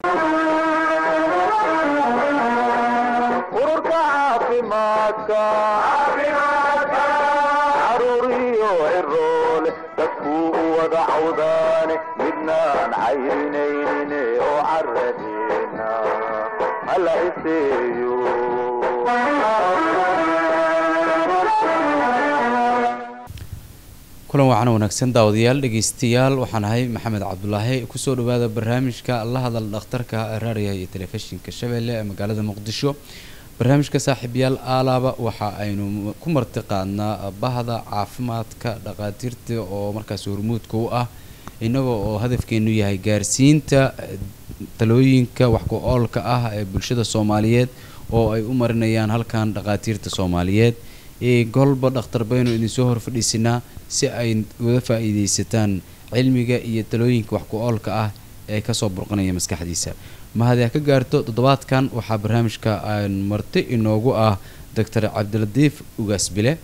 ururka caafimaadka caruuriyo ciroole dadkuu u wada cawdaane midnaan cayrinaynin oo caradeena hala iseeyo kulan wacan wanaagsan daawadayaal dhegeystayaal waxaan ahay maxamed cabdulaahi kusoo dhawaada barnaamijka la hadal dhakhtarka raadiyaha iyo telefishinka shabeelle ee magaalada muqdisho barnaamijka saaxiibyaal aalaaba waxa aynu ku marti qaadnaa bahda caafimaadka dhaqaatiirta oo markaas hormuudka u ah inagoo oo hadafkeenu yahay gaarsiinta talooyinka wax ku oolka ah ee bulshada soomaaliyeed oo ay u marinayaan halkan dhaqaatiirta soomaaliyeed golba dhakhtar baynu idinsoo hor fadhiisinaa si ay uga faa-iideysataan cilmiga iyo talooyinka wax ku oolka ah ee kasoo burqanaya maskaxdiisa mahadee ka gaarto toddobaadkan waxaa barnaamijka marti inoogu ah doctor cabdilatiif ugaasbile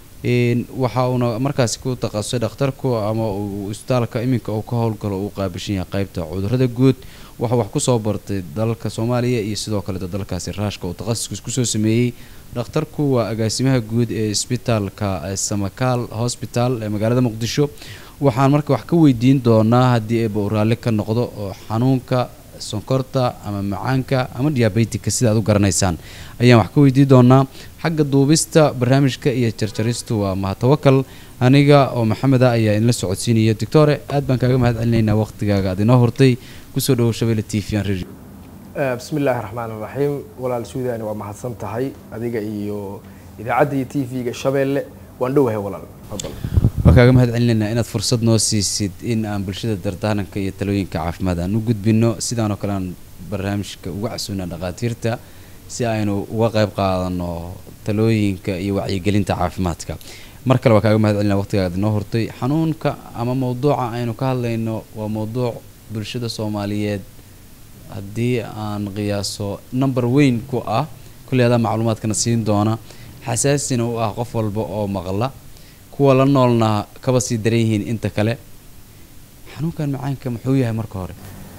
waxa uuna markaasi ku takhasusay dhakhtarku ama uu isbitaalka iminka uu ka howlgalo uu qaabishan yahay qeybta cudurada guud waxaa wax kusoo bartay dalka soomaaliya iyo sidoo kaleeto dalkaasi raashka uu takhasuskiis kusoo sameeyey dhakhtarku waa agaasimaha guud ee isbitaalka samakaal hosbital ee magaalada muqdisho waxaan marka wax ka weydiin doonaa haddii eeba uu raalli ka noqdo oo xanuunka sonkorta ama macaanka ama diabetica sida aad u garanaysaan ayaan wax ka weydiin doonaa xagga duubista barnaamijka iyo jarjaristu waa mahatawakal aniga oo maxameda ayaa idinla socodsiinaya doctore aad baan kaaga mahad celinaynaa waqtigaaga aad inoo hortay kusoo dhawow shabeelle t v aan radio bismi illaahi raxmaan iraxiim walaal suudani waa mahadsan tahay adiga iyo idaacadda iyo t v-ga shabeelle waan dhowahay walaal fadal waan kaaga mahad celinaynaa inaad fursad noo siisid in aan bulshada dardaaranka iyo talooyinka caafimaad aan u gudbino sidaanoo kale aan barnaamijka uga casuunaa dhaqaatiirta si aynu uga qayb qaadano talooyinka iyo wacyigelinta caafimaadka mar kale waa kaaga mahad celinaa waqtigaa ad inoo hortay xanuunka ama mawduuca aynu ka hadlayno waa mawduuc bulshada soomaaliyeed haddii aan qiyaaso number weyn ku ah kulley adaa macluumaadkana siin doona xasaasina u ah qof walba oo maqla kuwa la noolna kaba sii daran yihiin inta kale xanuunkan macaanka muxuu yahay marka hore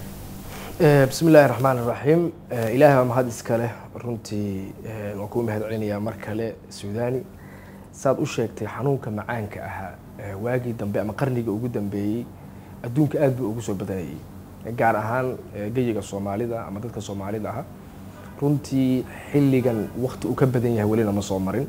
bismi illaahi raxmaan iraxiim ilaahay baa mahad iskale runtii waan kuu mahad celinayaa mar kale suudani saad u sheegtay xanuunka macaanka ahaa waagii dambe ama qarniga ugu dambeeyey adduunka aada buu ugu soo badanayay gaar ahaan geyiga soomaalida ama dadka soomaalida ah runtii xilligan wakti uu ka badan yahay welina ma soo marin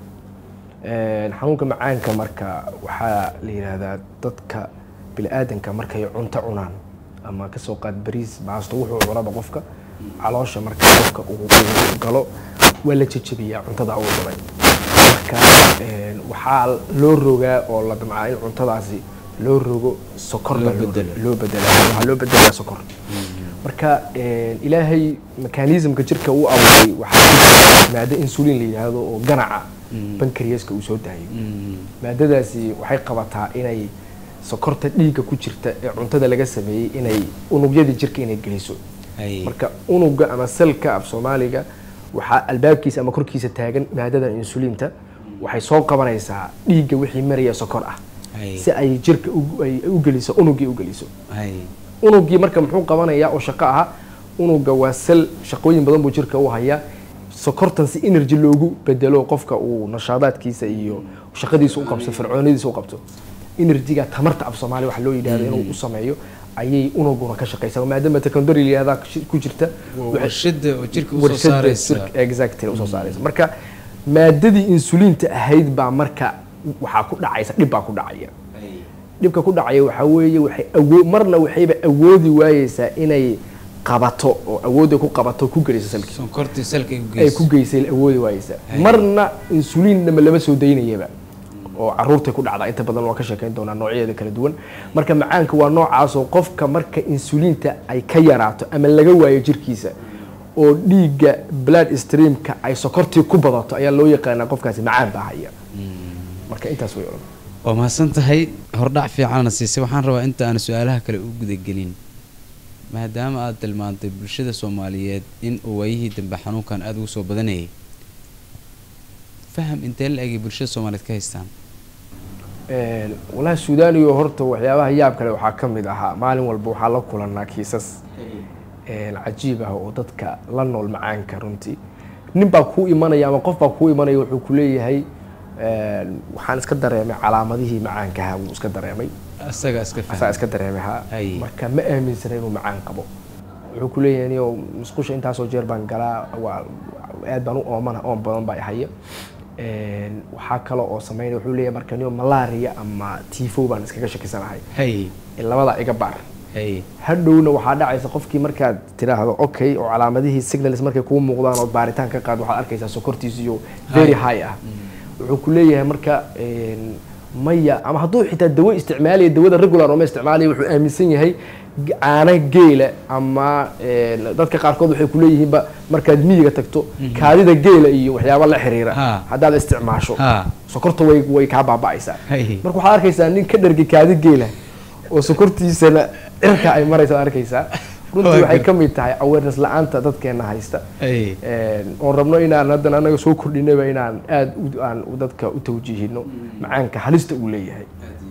xanuunka macaanka marka waxaa la yidhaahdaa dadka bini-aadanka markay cunto cunaan ama kasoo qaad bariis baasto wuxuu cunaba qofka caloosha marka qofka uu galo waa la jejebiyaa cuntada uu cunay marka waxaa loo rogaa oo la damcaa in cuntadaasi loo rogo sokor baa loo bedela waxaa loo bedelaa sokor marka ilaahay mekanismka jirka uu abuuray waxaa maado insulin la yidhaahdo oo ganaca bankariyaska uu soo daayo maadadaasi waxay qabataa inay sokorta dhiigga ku jirta ee cuntada laga sameeyey inay unugyadii jirka inay geliso marka unuga ama selka af soomaaliga waxaa albaabkiisa ama korkiisa taagan maadada insulinta waxay soo qabanaysaa dhiigga wixii maraya sokor ah si ay jirka ay u geliso unugii u geliso unugii marka muxuu qabanayaa oo shaqo aha unuga waa sel shaqooyin badan buu jirka u hayaa sokortan si energy loogu bedelo qofka uu nashaadaadkiisa iyo shaqadiisa u qabto fircoonadiisa u qabto energyga tamarta af soomaaliya waxa loo yidhahdo inuu u sameeyo ayay unuguna ka shaqaysaa maadaama secondary layihahda ku jirta warshada oo jirka usoo saaraysa exactly usoo saaraysa marka maadadii insuliinta ahayd baa marka waxaa ku dhacaysa dhib baa ku dhacaya dhibka ku dhacaya waxaa weeye waxay awoo marna waxayba awoodi waayeysaa inay qabato oo awoodda ku qabato ku geliso salkii sonkortii salka ay ku geysay awoodi waayeysaa marna insuliinnama lama soo daynayaba oo caruurtay ku dhacdaa inta badan waan ka sheekayn doonaa noocyadeeda kala duwan marka macaanka waa noocaasoo qofka marka insuliinta ay ka yaraato ama laga waayo jirkiisa oo dhiigga blood streamka ay sokortii ku badato ayaa loo yaqaanaa qofkaasi macaan baa haya marka intaas way oran waa mahadsan tahay hordhac fiicanna siisay waxaan rabaa inta aan su-aalaha kale u gudagelin maadaama aada tilmaantay bulshada soomaaliyeed in uu waayihii dambe xanuunkan aada ugu soo badanayay faham intee la egay bulshada soomaaliyeed ka haystaan walahi suudaniyo horta waxyaabaha yaab kale waxaa ka mid ahaa maalin walba waxaa la kulanaa kiisas een, cajiib ah oo dadka la nool macaanka runtii nin baa kuu imanaya ama qof baa kuu imanaya wuxuu ku leeyahay een, waxaan iska dareemay calaamadihii macaankaha wuu iska dareemay isaga iska asaa fahmay iska dareemay ha Ay. marka ma aaminsana inuu macaan qabo wuxuu ku leeyahay niyo musqusha intaasoo jeer baan galaa waa aad baan u oomana oon badan baa ihaya Een, waxaa kale oo sameynaya wuxuu leeyahay marka niyo malaria ama tifo baan iskaga shakisanahay hay labada iga baar hay hadhowna waxaa dhacaysa qofkii markaad tiraahdo okay oo calaamadihii signals markay kuu muuqdaan oo baaritaan ka qaad waxaad arkaysaa sokortiisu iyo very high ah wuxuu ku leeyahay marka een, maya ama hadduu xitaa dawo isticmaalaya dawada regular oo ma isticmaalaya wuxuu aaminsan yahay g- caano geela ama een, dadka qaarkood waxay kuleeyihiinba markaad miyiga tagto kaadida geela iyo waxyaaba la xiriira Ha. haddaad isticmaasho Ha. sokorta way way kaa baaba'aysaa Hay. marka waxaad arkaysaa nin ka dhargi kaadi geela oo sokortiisana cirka ay maraysa arkaysaa runtii Waa waxay gar- ka mid tahay awareness la-aanta dadkeena haysta hay Een, oon rabno inaan haddana anaga soo kordhinaba inaan aada u- aan u dadka u tawjiihino macaanka halista uu leeyahay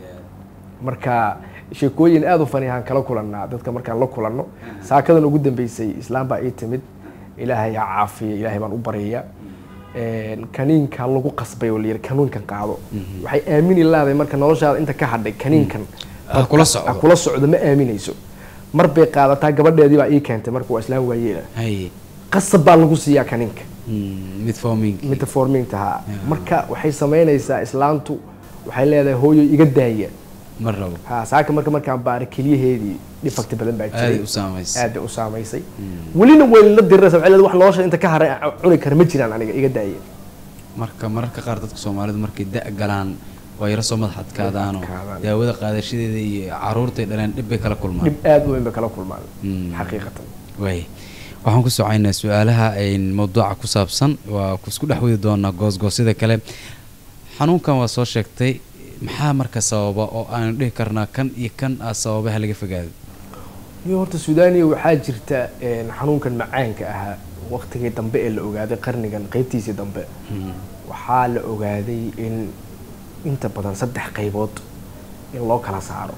marka sheekooyin aada u fanihaan kala kulannaa dadka markaan la kulanno saakadan ugu dambeysay islaam baa ii timid ilaahay ha caafiya ilaahay baan u baryayaa Een, kaniinka lagu qasbay oo layidhi kaniinkan qaado waxay aamini lahaday marka noloshaada inta ka hadhay kaniinkan Ha kula socdo. ha kula socdo ma aaminayso mar bay qaadataa gabadheedii baa ii keentay marka waa islaam waayeela hay qasab baa lagu siiyaa kaniinka Mm, mid forming metaforminta ha marka waxay samaynaysaa islaantu waxay leedahay hooyo iga daaya ma rabo ha saaka marka markaan baara keliyaheedii dhifagti badan baa aaday jiray u saamaysay aad bay u saamaysay welina way la diriraysa waxay leedahay wax nolosha inta ka haray aan cuni kara ma jiraan aniga iga daaya marka mararka qaar dadka soomaalidu markay da' galaan waa yaro soo madax adkaadaanoo adkaadaan. daawada qaadashadeeda iyo caruurtay dhaleen dhib bay kala kulmaan dhib aad u weyn bay kala kulmaan Mm. xaqiiqatan waay waxaan ku socoynaa su-aalaha een, mawduuca ku saabsan waa ku isku dhex wadi doonaa goosgoosyada kale xanuunkan waa soo sheegtay maxaa marka sababa oo aanu dhihi karnaa kan iyo kan aa sababaha laga fogaado iyo horta suudaniya waxaa jirta een, xanuunkan macaanka ahaa waqtigii dambe ee la ogaaday qarnigan qeybtiisii dambe waxaa la ogaaday in inta badan saddex qaybood in loo kala saaro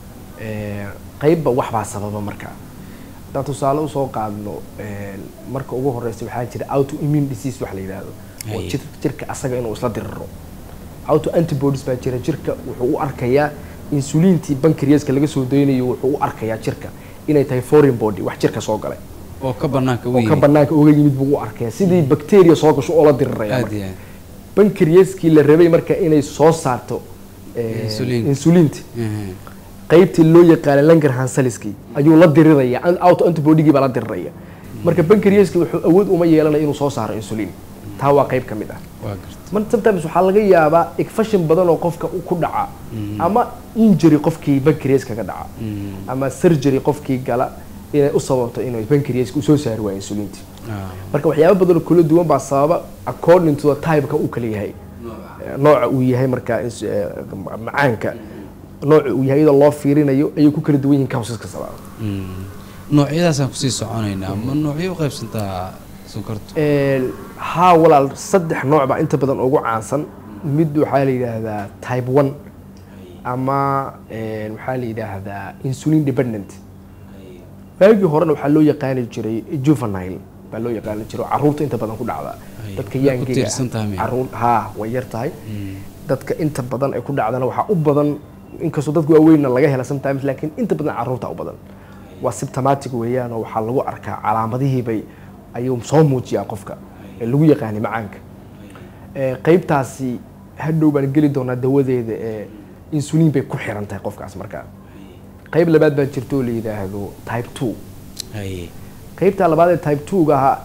Ee, qeybba waxbaa sababa marka haddaan tusaale usoo qaadno een, marka ugu horeysa waxaa jira autoimmune disease wax la yidhaahdo oo Haye. jir- jirka asaga inuu isla diriro auto antibodies baa jira jirka wuxuu u arkayaa insuliintii bankriaska laga soo daynayo wuxuu u arkayaa jirka inay tahay foreign body wax jirka soo galay oo ka banaanka u oo ka yimid banaanka uga yimid buu u arkaya sidii bacteria soo gasho oo la diriraya aad marka. iyo aad bankriaskii la rabay marka inay soo saarto eh, Insulin. insuliinta Mhm. qaybtii loo yaqaanay langerhansaliskii ayuu la diriraya an- auto antibodygii baa la diriraya marka bankriaski wuxuu awood uma yeelanaya inuu soo saaro insulin taa waa qayb ka mid ah waa garta mar sometimes waxaa laga yaabaa igfashin badan oo qofka u- ku dhaca ama injury qofkii bankrias kaga dhaca ama surgery qofkii gala inay u sababto inuu bankriaska usoo saari waayo insulinti Ah. marka waxyaaba badan oo kala duwan baa sababa according to the typeka uu kala yahay nooca uu yahay marka ins- eh, macaanka nooca uu yahay iyadoo loo fiirinayo ayay ku kala duwan yihiin causeska sababa Mm. noocyadaasaan kusii soconaynaa ma noocyo u qaybsantaa sonkortu Een, haa walaal saddex nooc baa inta badan ugu caansan mid waxaa la yidhaahdaa type one ama een, waxaa la yidhaahdaa insulin dependent waagii horena waxaa loo yaqaani jiray juvenile baa loo yaqaani jiray oo caruurta inta badan ku dhacda Ay, dadka way ku yaangiga tiirsan tahay miya? caruur haa way yar tahay dadka inta badan ay ku dhacdana waxaa u badan inkastoo dadka waaweynna laga hela sometimes laakiin inta badan caruurta u badan waa symptomatic weeyaan oo waxaa lagu arkaa calaamadihiibay ayuu soo muujiyaa qofka ee lagu yaqaanay macaanka Ee, qaybtaasi hadhow baan geli doonaa dawadeeda ee insulin bay ku xiran tahay qofkaas markaa qayb labaad baa jirta oo la yidhaahdo type two haye qaybta labaad ee type two-ga ahaa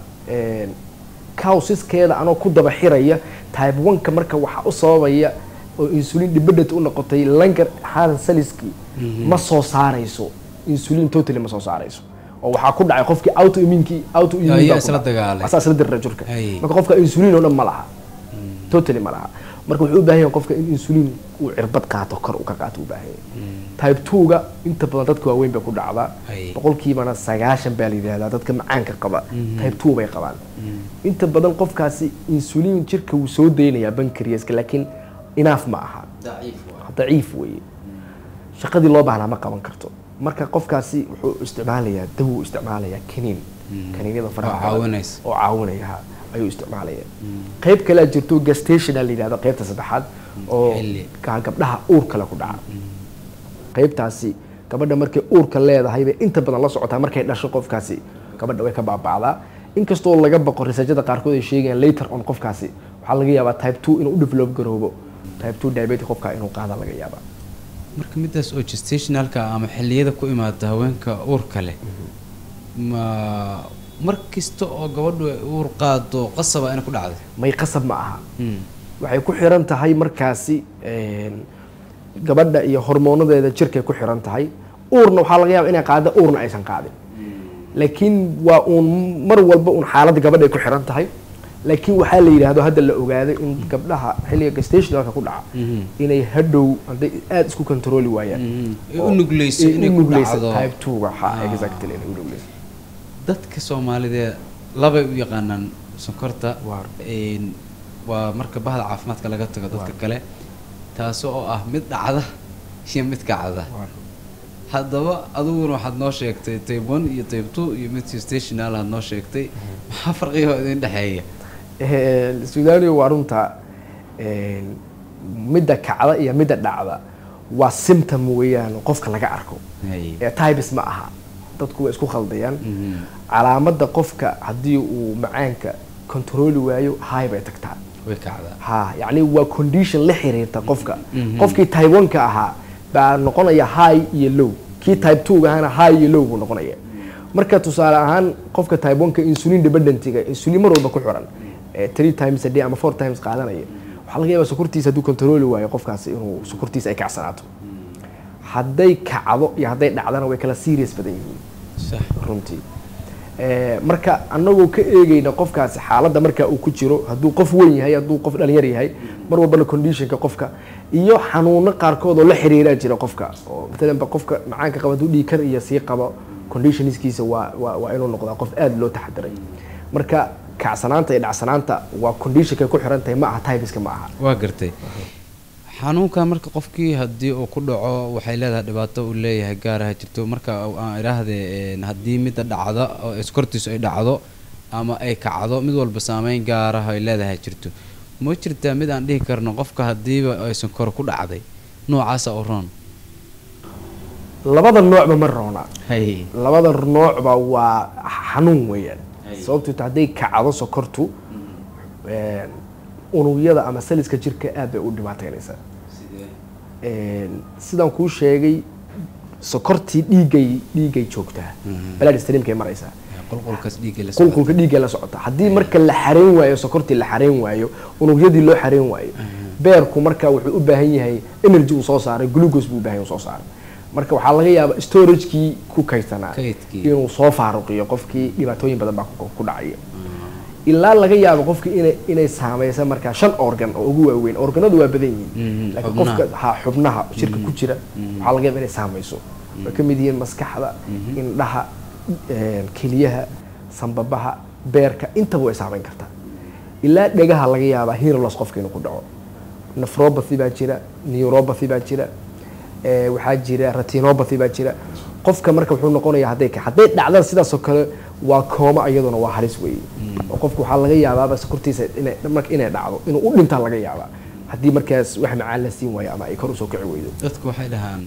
cowsiskeeda anoo ku daba xiraya type one-ka marka waxaa u sababaya oo insulin dependent u noqotay langer hansaliski ma soo saarayso insulin totally ma soo saarayso oo waxaa ku dhacay qofkii autoimmunkii autoimmune Ayaa baa ku isla dhacay. dagaalay. asaa isla dirira jirka Ay. marka qofka insulin oo dhan ma laha totally ma laha marka wuxuu u baahan yahay qofka in insulin uu cirbad qaato kor u ka qaato u baahan yahay type two-ga inta badan dadka waaweyn bay ku dhacdaa Ay. boqolkiibana sagaashan baa la yidhahdaa dadka macaanka qaba type two bay qabaan inta badan qofkaasi insulin jirka wuu soo daynayaa bankriaska laakiin inaaf ma aha daciif weeye shaqadii loo baahnaa ma qaban karto marka qofkaasi wuxuu isticmaalayaa dawuu isticmaalayaa kaniin kaniinyada faraha Oo badan caawinaysa. oo caawinaya ha, ayuu isticmaalaya qayb kalea jirto gastationa la yidhahdo qaybta saddexaad oo Xilli. ga- gabdhaha uur kale ku dhaca qaybtaasi gabadha markay uurka leedahay bay inta badan la socotaa markay dhasho qofkaasi gabadha way ka baaba'daa inkastoo laga baqo researchada qaarkood ay sheegayaan later on qofkaasi waxaa laga yaabaa type two inuu u develop garoobo type two diabetic qofka inuu qaada laga yaabaa marka midaas oo gestationalka ama xilliyada ku imaada haweenka uurka leh ma mar kasta oo gabadhu ay uur qaado qasaba inay ku dhacday may qasab ma aha Mm. waxay ku xiran tahay markaasi een, gabadha iyo hormoonadeeda jirkay ku xiran tahay uurna waxaa laga yaaba inay qaada uurna aysan qaadin laakiin waa uun mar walba uun xaaladda gabadha ay ku xiran tahay laakiin waxaa la yidhaahdo hadda la ogaaday in gabdhaha xilliga gestationalka ku dhaca Mhm. inay hadhow hadday aada isku controli waayaan Mhm. Ay oo- u nugleyso ay u inay ku nugleyso dhacdo. type two-ga ha Ah. exactly inay u nugleyso dadka soomaalidee labay u yaqaanaan sonkorta Waar. een, waa marka bahda caafimaadka laga tago dadka kale taasi oo ah mid dhacda iyo mid kacda haddaba adiguna waxaad noo sheegtay tape one iyo tape two iyo mid stational aad noo sheegtay maxaa farqiga idin dhexeeya sudaaniya waa runta een, midda kacda iyo midda dhacda waa symptom weeyaan qofka laga arko Hay. ee types ma aha dadku way isku khaldayaan Mhm. calaamadda qofka haddii uu macaanka controli waayo high bay tagtaa way kacdaa ha yacni waa condition la xiriirta qofka Mhm. qofkii type one-ka ahaa baa noqonaya high iyo low kii type two-ga ahana high iyo low buu noqonaya marka tusaale ahaan qofka type one-ka insulin dependentiga insulin mar walba ku xiran ee three times a day ama four times qaadanaya waxaa laga yaabaa sokortiisa hadduu controli waayo qofkaasi inuu sokortiisa ay kacsanaato hadday kacdo iyo hadday dhacdana way kala serious badan yihiin sax runtii Eh, marka anagoo ka eegeyna qofkaasi xaaladda marka uu ku jiro hadduu qof weyn yahay hadduu qof dhalinyar yahay mar walbana conditionka qofka iyo xanuuno qaarkood oo la xiriiraa jira qofka oo matalan ba qofka macaanka qaba hadduu dhiigkar iyo sii qabo conditionskiisa waa waa waa inuu noqdaa qof aada loo taxadiray marka kacsanaanta iyo dhacsanaanta waa conditionkay ku xiran tahay ma aha tybiska ma aha waa gartay xanuunkan marka qofkii haddii uu ku dhaco waxay leedahay dhibaato uu leeyahay gaaraha jirto marka aan idhaahde een, haddii midda dhacda oo iskortiisu ay dhacdo ama ay kacdo mid walba saameyn gaaraha ay leedahay jirto ma jirtaa mid aan dhihi karno qofka haddiiba ay sonkor ku dhacday noocaasa u roon labada noocba ma roona hay labada noocba waa xanuun weeyaan Ay. sababtoo ta hadday kacdo sokortu een, unugyada ama saliska jirka aad bay u dhibaateynaysaa Een, sidaan kuu sheegay sokortii dhiigay dhiigay joogtaa Mhm. blood streamkay maraysaa qulqulkaas dhiigga la socda. qulqulka dhiigga la socota haddii marka la xareyn waayo sokortii la xareyn waayo unugyadii loo xareyn waayo beerku marka wuxuu u baahan yahay energy uu soo saaray glucose buu u baahan yahay uu soo saaray marka waxaa laga yaabaa storagekii ku kaydsanaa Kaydkii. inuu soo faaruqiyo qofkii dhibaatooyin badan baa ku ku dhacaya ilaa laga yaabo qofkii inay inay saameysa markaa shan organ oo ugu waaweyn organadu waa badan yihiin Mhm, laakiin xubnaha. qofka ha xubnaha shirka ku jira waxaa laga yaaba inay saameyso way ka mid yihiin maskaxda indhaha een, keliyaha sambabaha beerka intaba way saameyn kartaa ilaa dhegaha laga yaabaa herolos qofka inuu ku dhaco nephropathy baa jira neuropathy baa jira ee, waxaa jira retinopathy baa jira qofka marka wuxuu noqonayaa hadday ka hadday dhacdaan sidaasoo kale waa kooma iyaduna waa halis weeye oo qofku waxaa laga yaabaaba sokortiisa inay marka inay dhacdo inuu u dhintaa laga yaabaa haddii markaas wax macaan la siin waayo ama ay kor usoo kici weydo dadku waxay dhahaan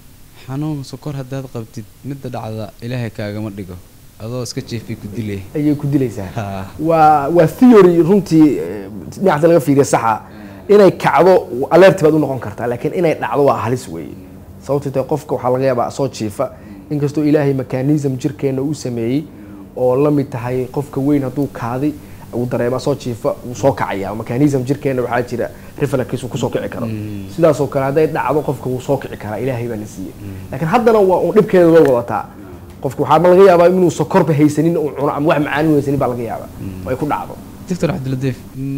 xanuun sokor haddaad qabtid midda dhacda ilaahay kaagama dhigo adoo iska jeefay ku dilay ayay ku dilaysaa Ha. waa waa theory runtii eh, dhinaca laga fiiriya saxa inay kacdo alert baad u noqon kartaa laakiin inay dhacdo waa halis weeye sababtoo tahay qofka waxaa laga yaabaa soo jiifa inkastoo ilaahay mechanism jirkeena uu sameeyey oo la mid tahay qofka weyn hadduu kaadi uu dareema soo jiifa wuu soo kacaya mechanism jirkeena waxaa jira reflex uu kusoo kici karo sidaasoo kale hadday dhacdo qofka wuu soo kici karaa ilaahay baa na siiyey laakiin haddana waa uun dhibkeeda way wadataa qofka waxaa laga yaabaa inuu sokorba haysanin uu cuno ama wax macaan u haysanin baa laga yaabaa oo ay ku dhacdo doctor cabdiladiif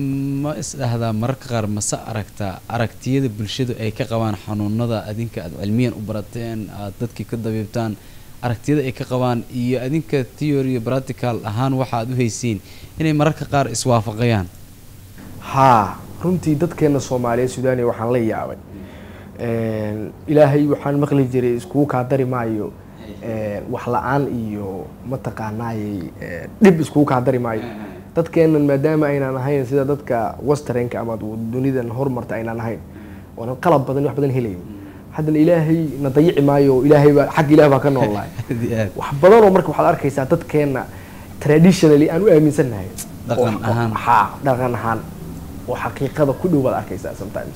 ma isdhahdaa mararka qaar mase aragtaa aragtiyada bulshadu ay ka qabaan xanuunada adinka aad cilmiyan u barateen aad dadkii ka dabiibtaan aragtiyada ay ka qabaan iyo adinka theory iyo practical ahaan waxa aad u haysiin inay mararka qaar iswaafaqayaan haa runtii dadkeena soomaaliyeed sudaaniya waxaan la yaabay Een, ilaahay waxaan maqli jiray iskugu kaa dari maayo een, wax la-aan iyo mataqaanaayey ee, dhib iskugu kaa dari maayo dadkeennan maadaama aynaan ahayn sida dadka westernka ama dunidan horumarta aynaan ahayn oonan qalab badan wax badan helayn haddana ilaahay na dayici maayo oo ilaahay baa xagga ilaah baa ka noolahay Aad iyo aad. wax badan oo marka waxaad arkaysaa dadkeenna traditionally aan u aaminsannahay Dhaqan oo- ahaan. haa dhaqan ahaan oo xaqiiqada ku dhow baad arkaysaa sometimes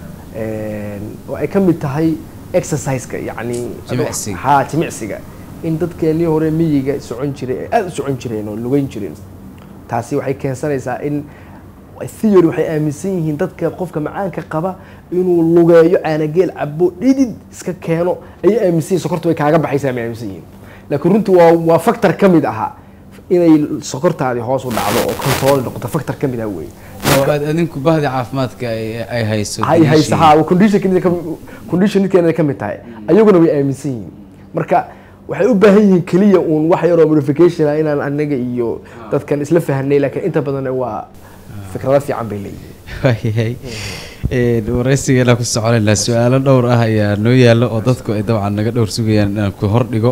Een, oo ay ka mid tahay exerciseka yacni Jimicsiga. haa jimicsiga in dadkeenii hore miyiga socon jiray ay aada u socon jireen oo lugeyn jireen taasi waxay keensanaysaa in theory waxay aaminsan yihiin dadka qofka macaanka qaba inuu lugeeyo caanageel cabo dhidid iska keeno ayay aaminsan yihin sokorta way kaaga baxaysaa may aaminsan yihiin laakiin runtii waa waa factor ka mid ahaa inay sokortaadii hoos u dhacdo oo control noqoto factor ka mid ah wey oo aad adinku bahdi caafimaadka ay ay hayso hay daliishii. haysa ha condition conditionkeena ka mid tahay ayaguna way aaminsan yihiin marka waxay u baahan yihiin keliya uun wax yaroo modification ah inaan anaga iyo dadkan isla fahanay laakiin inta badan waa fikrado fiican bay leeyihiin waayahay Een, waraysigeena ku soconaynaa su-aalo dhowr ah ayaa noo yaalla oo dadku ay dabcan naga dhowr sugayaan inaan ku hordhigo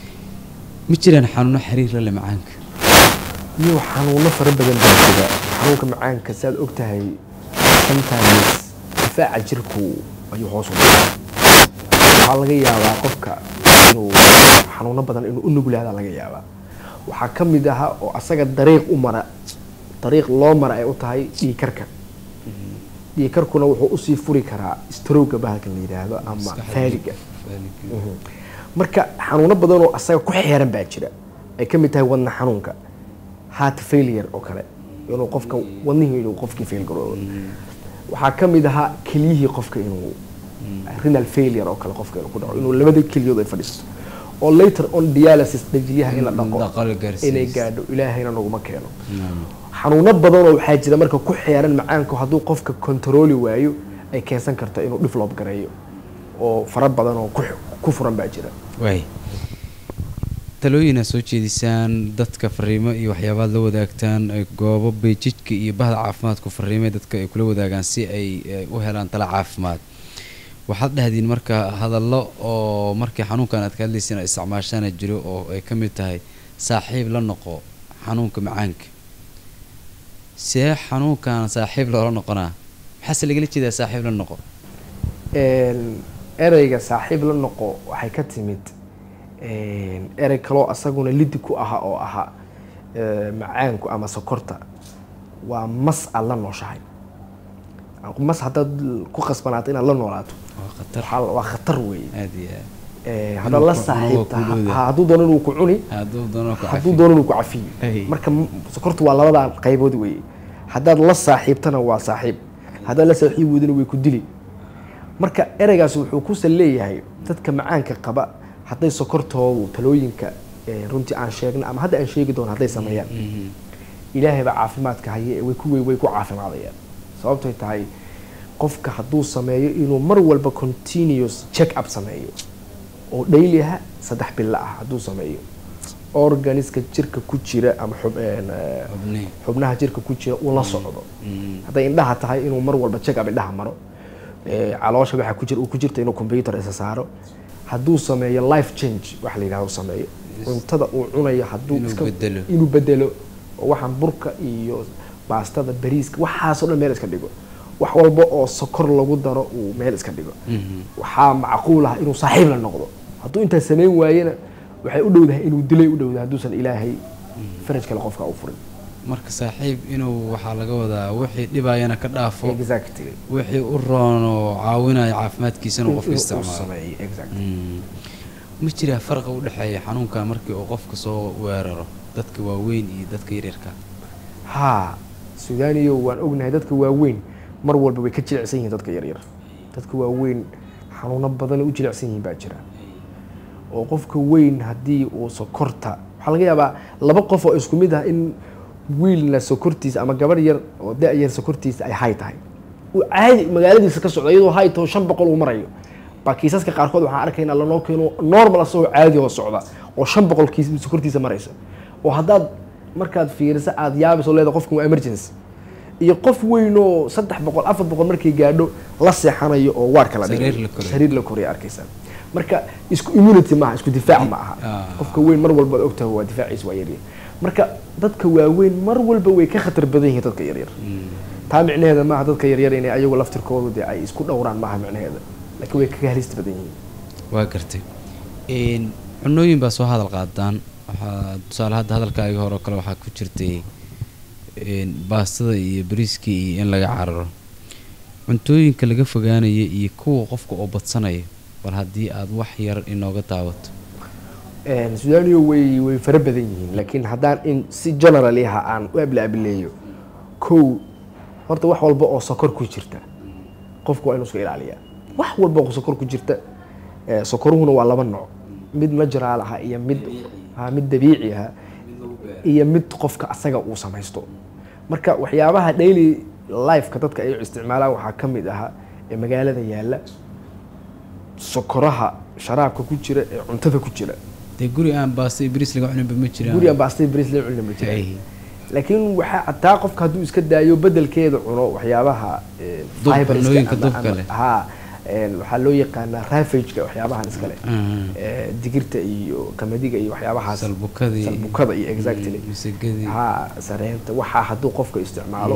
ma jiraan xanuuno xiriir la leh macaanka iyo xanuuno fara badan baa jira xanuunka macaanka saad og tahay sometimes difaaca jirku ayuu hoos u dhacaa waxaa laga yaabaa qofka inuu xanuuno badan inuu u nuglaada laga yaabaa waxaa ka mid aha oo asaga dariiq u mara dariiq loo mara ay u tahay dhiigkarka dhiigkarkuna wuxuu usii furi karaa strowga bahalka la yidhaahdo ama Maskaxda. faaliga Faaliga. Mhm. marka xanuuno badan oo asaga ku xeeran baa jira ay ka mid tahay wadna xanuunka heart failure oo kale inuu qofka wadnihii inuu qofkii fail garoobo waxaa ka mid ahaa keliyihii qofka inuu renal failure oo kale qofka inuu ku dhaco inuu labada keliyood ay fadhiisto oo later on dialysis dhajiyaha in la dhaqo Dhaqo la gaarsiiyo. inay gaadho ilaahayna naguma keeno Naam. xanuuno badanoo waxaa jira marka ku xeeran macaanku hadduu qofka controli waayo ay keensan karto inuu develop gareeyo oo fara badan oo ku ku furan baa jira waay talooyina soo jeedisaan dadka fariimo iyo waxyaabaad la wadaagtaan ay goobo beejidka iyo bahda caafimaadku fariimay dadka ay kula wadaagaan si ay eh, u helaan tala caafimaad waxaad dhahdiin marka hadallo oo markii xanuunkan aad ka hadlaysiin aad isticmaashaana jiro oo ay ka mid tahay saaxiib la noqo xanuunka macaanka see xanuunkan saaxiib loola noqonaa maxaase lagala jeedaa saaxiib la noqo Een, ereyga saaxiib la noqo waxay ka timid een, erey kaloo asaguna lidi ku aha oo ahaa ee, macaanku ama sokorta waa mas aad la nooshahay mas haddaad ku khasbanaato inaad la noolaato waa khatar waxaa- waa khatar weeye aad iyo aad Ee, haddaad la ku- saaxiibta inuu ku dhowdahay. ha- hadduu doono inuu ku cuni hadduu doono ku hadduu cafi doono inuu ku cafiyo Hey. marka m- sokortu waa labadan qaybood weeye haddaad la saaxiibtana waa saaxiib haddaad la saaxiib weydana way ku dili marka ereygaas wuxuu ku sal leeyahay dadka macaanka qaba hadday sokortoodu talooyinka ee, runtii aan sheegna ama hadda aan sheegi doono hadday sameeyaan Mhm. ilaahay baa caafimaadka haye ee way ku way way ku caafimaadayaan sababtoy tahay qofka hadduu sameeyo inuu mar walba continuous check up sameeyo oo daily ah saddex bilo ah hadduu sameeyo organiska jirka ku jira ama xub- een, eh, Xubnihi. xubnaha jirka ku jira uu la socdo Mm. hadday indhaha tahay inuu mar walba check up indhaha maro ee, caloosha waxa ku jira uu ku jirta inuu computer isa saaro hadduu sameeyo life change waxa la yidhahdo sameeyo cuntada uu cunayo hadduu Inuu iska bedelo. inuu bedelo oo waxaan burka iyo baastada bariiska waxaasoo dhan meel iska dhigo wax walba oo sokor lagu daro uu meel iska dhigo Mhm. waxaa macquul ah inuu saaxiib la noqdo hadduu intaa samayn waayena waxay u dhowdahay inuu dilay u dhowdahay hadduusan ilaahay faraj kale qofka u furin marka saaxiib inuu waxaa laga wadaa wixii dhibayana ka dhaafo exactly wixii u roon oo caawinaya caafimaadkiisana uu qofka Inuu- uu isticmaalo sameeyo, exactly. Mm. ma jiraa farqa u dhexeeya xanuunka markii uu qofka soo weeraro dadka waaweyn iyo dadka yaryarka haa sudaaniyo waan ognahay dadka waaweyn mar walba way ka jilicsan yihiin dadka yaryar dadka waaweyn xanuuno badan u jilicsan yihiin baa jira oo qofka weyn haddii uu sokorta waxaa laga yaabaa laba qof oo isku mid ah in wiilna sokortiisa ama gabarh yar oo da-yar sokortiisa ay hay tahay uu caadi magaaladiisa ka socdo iyadoo hay taho shan boqol uu marayo baa kiisaska qaarkood waxaan arkaynaa lanoo keeno normal asagoo caadi oo socda oo shan boqol kiis sokortiisa maraysa oo haddaad markaad fiiriso aada yaabayso leeda qofkan waa emergency iyo qof weyn oo saddex boqol afar boqol markay gaadho la seexanayo oo waarka la Sariir dhigayo. la korayo. sariir la koraya arkaysaa marka isku immunity maaha isku difaac ma aha Ah. qofka weyn mar walba ogtahay waa difaaciisa waa yaryar marka dadka waaweyn mar walba way ka khatar badan yihiin dadka yaryar taa micnaheeda maaha dadka yaryar inay ayagu laftirkoodu dee ay isku dhowraan maaha micnaheeda laakiin way kaga halista badan yihiin waa gartay Een, cunooyin baa soo hadal qaadaan waxaa tusaale hadda hadalkaaga hore oo kale waxaa ku jirtay een, baastada iyo bariiska iyo in laga cararo cuntooyinka laga fogaanaya iyo kuwa qofka oo badsanaya bal haddii aad wax yar inooga daawato Een, sudaaniyo way way fara badan yihiin laakiin haddaan in si generally ha aan u ablaabileeyo kow horta wax walba oo sokor ku jirta qofku waa inuu iska ilaaliyaa wax walba oo sokor ku jirta eh, sokoruhuna waa laba nooc mid natural ah iyo mid ha mid dabiici ah iyo mid qofka asaga uu samaysto marka waxyaabaha daily lifeka dadka ay isticmaalaan waxaa ka mid aha ee magaalada yaalla sokoraha sharaabka ku jira ee cuntada ku jira dee guri aan baasta iyo bariis laga cuninba ma jiraan gurigan baastay bris la cunina ma jira Ay. laakiin waxaa xataa qofka hadduu iska daayo bedelkeeda cuno waxyaabaha eh, Dubka, fiberska cunooyinka ama- dubka ama- leh. ha een, waxaa loo yaqaanaa ravageka waxyaabahan iskale Mhm. Eh, digirta iyo qamadiga iyo waxyaabahaas salbukadii salbukada iyo exactly misagadii ha sareenta waxaa hadduu qofka isticmaalo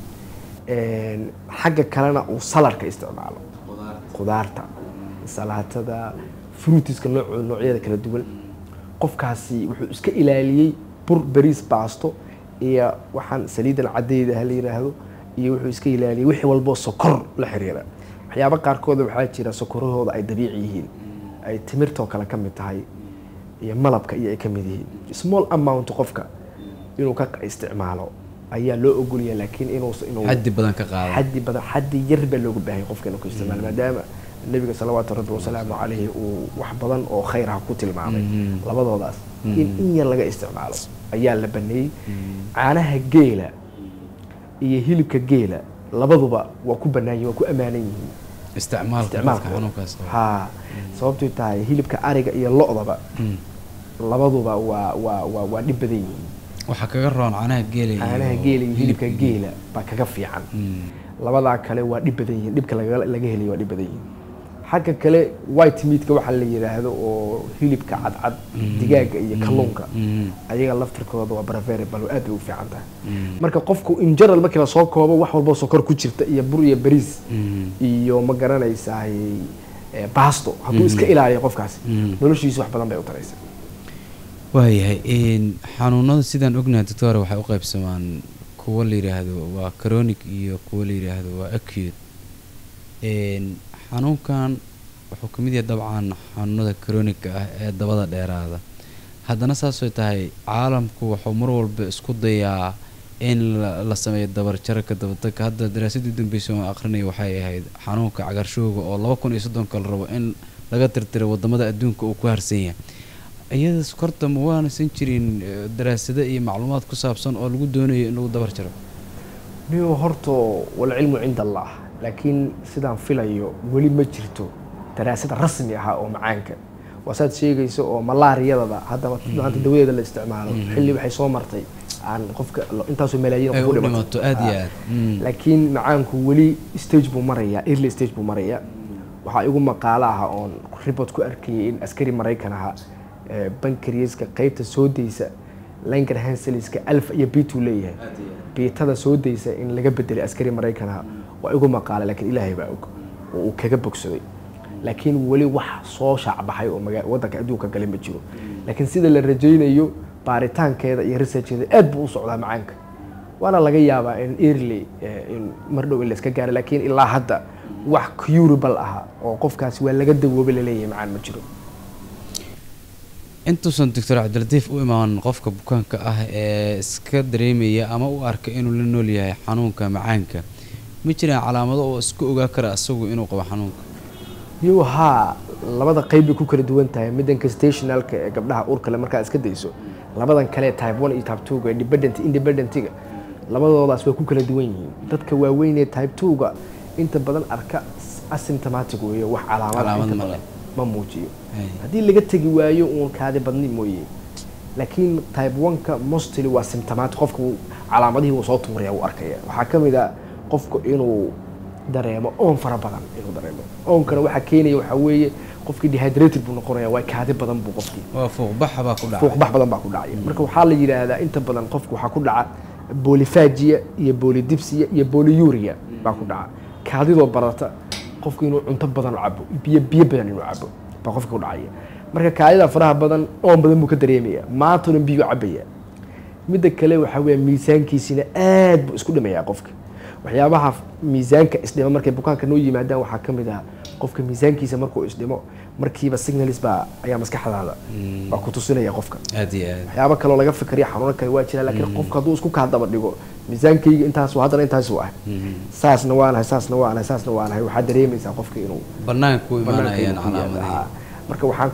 een, xagga kalena uu salarka isticmaalo khudaarta salaatada fruitiska nooc- noocyada kala duwan qofkaasi wuxuu iska ilaaliyey bur bariis baasto iyo waxaan saliidan cadayda ha la yiraahdo iyo wuxuu iska ilaaliyey wixii walboo sokor la xiriira waxyaabo qaarkooda waxaa jira sokorahooda ay dabiici yihiin ay timirtoo kale ka mid tahay iyo malabka iyo ay ka mid yihiin small amount qofka inuu ka isticmaalo ayaa loo ogolaya laakiin inuu inuu xaddi badan ka qaada xaddi badan xaddi yar baa looga baahay qofka inuu ku isticmaalo maadaama nabiga salawaatu rabbi wasalaamu calayhi uu wax badan oo khayr ah ku tilmaamay Mhm. labadoodaas in in yar laga isticmaalo ayaa la baneeyey caanaha geela iyo hilibka geela labaduba waa ku bannaan yihin waa ku ammaanan yihiin isticmaalka qofka isticmaalkooda xanuunkaas qaba. ha sababtay tahay hilibka ariga iyo lo-daba Mm. labaduba waa waa waa waa dhib badan yihiin waxaa kaga roon caanaha geela iyo caanaha geela iyo hilibka geela baa kaga fiican Mm. labadaa kale waa dhib badan yihiin dhibka laga laga helay waa dhib badan yihiin xagga kale white meatka waxaa la yidhaahdo oo hilibka cadcad digaaga iyo kalluunka Mm. ayaga laftirkooda waa preferable oo aad bay u fiican tahay Mm. marka qofku in general markii la soo koobo wax walbo sokor ku jirta iyo bur iyo bariis Mm. iyo ma garanaysaa baasto hadduu iska ilaaliyo qofkaasi Mm. noloshiisa wax badan bay u taraysa waayahay een, xanuunada sidaan ognahay doctor waxay u qaybsamaan kuwo la yidhaahdo waa chronic iyo kuwo la yidhaahdo waa acute Een, xanuunkan wuxuu ka mid yahay dabcan xanuunada chronic ah ee dabada dheeraada haddana saasoo tahay caalamku wuxuu mar walba isku dayaa in la, la sameeyo dabarjarka dabadarka hadda daraasadii dambeysay oo aqrinaya waxay ahayd xanuunka cagaarshowga oo laba kun iyo soddonka la rabo in laga tirtiro wadamada adduunka uu ku harsan yahay iyada sokorta ma waanaysan jirin eh, daraasado iyo macluumaad ku saabsan oo lagu doonayo in lagu dabar jaro niyo horto walcilmu cinda allah laakiin sidaan filayo weli ma jirto daraasad rasmi ah oo macaanka waa saad sheegayso oo malaariyadaba haddaba maanta dawadeeda la isticmaalo xilli waxay soo martay aan qofka lo- intaasoo malaayiin ay qof u ku dhimato aad iyo Ah. aad Mm. laakiin macaanku weli stage buu marayaa early stage buu marayaa waxaa igu maqaalo ah oon report ku arkayay in askari maraykan aha ee bankarieska qaybta soo daysa langar hanseliska alfa iyo bituu leeyahay biitada soo daysa in laga bedelay askari maraykan aha waa igu maqaala laakiin ilaahay baa og oo uu kaga bogsaday laakiin weli wax soo shaacbaxay oo maga- waddanka adduunka gale ma jiro laakiin sida la rajaynayo baaritaankeeda iyo researcheeda aad buu u socdaa macaanka waana laga yaabaa in early eh, in mar dhow in la iska gaaro laakiin ilaa hadda wax curable aha oo qofkaasi waa laga dawoobay laleeyahay macaan ma jiro intuusan doctor cabdilatiif u imaan qofka bukaanka ah ee iska dareemaya ama u arka inuu la nool yahay xanuunka macaanka ma jiraan calaamado oo iska ogaa kara isagu inuu qabo xanuunka yo haa labada qayb bay ku kala duwan tahay midanka stationalka ee gabdhaha urkale markaad iska dayso labadan kale type one iyo type twoga independent independentiga labadoodaas way ku kala duwan yihiin dadka waaweyn ee type twoga inta badan arka asymptomatic weeye wax calaamad Calaamad inta ma badan leh. ma muujiyo Hay. haddii laga tegi waayo uun kaadi badni mooye laakiin type one-ka mostly waa symptomatic qofka wuu- calaamadihii wuu soo tuuraya wuu arkaya waxaa ka mid a qofku inuu dareemo oon fara badan inuu dareemo oonkana waxaa keenaya waxaa weeye qofkii dehydrated buu noqonaya waa kaadi badan buu qofkii waa fuuqbaxa baa ku dhacay fuuqbax badan baa ku dhacaya marka waxaa la yidhaahdaa inta badan qofku waxaa ku dhaca bolifagia iyo bolidipsia iyo boliuria baa ku dhaca kaadidoo barata qofku inuu cunto badan cabo biyo biyo badan inuu cabo baa qofka ku dhacaya marka kaadida faraha badan oon badan buu ka dareemaya maantuna biyo cabaya midda kale waxaa weeye miisaankiisina aad buu isku dhimayaa qofka waxyaabaha miisaanka isdhima markay bukaanka noo yimaadaan waxaa ka mid ah qofka miisaankiisa markuu isdhimo markiiba signalis baa ayaa maskaxdaada baa ku tusinaya qofka aad iyo aad waxyaabo kaloo laga fikriya xanuuno kale waa jira laakiin qofka hadduu isku kaa daba dhigo miisaankayga intaasu haddana intaasu ah saasna waanahay saasna waanahay saasna waanahay waxaa dareemaysaa qofka inuu banaanka ku banaanka imaanayaan ku yaalla. calaamadihii Haa. marka waxaan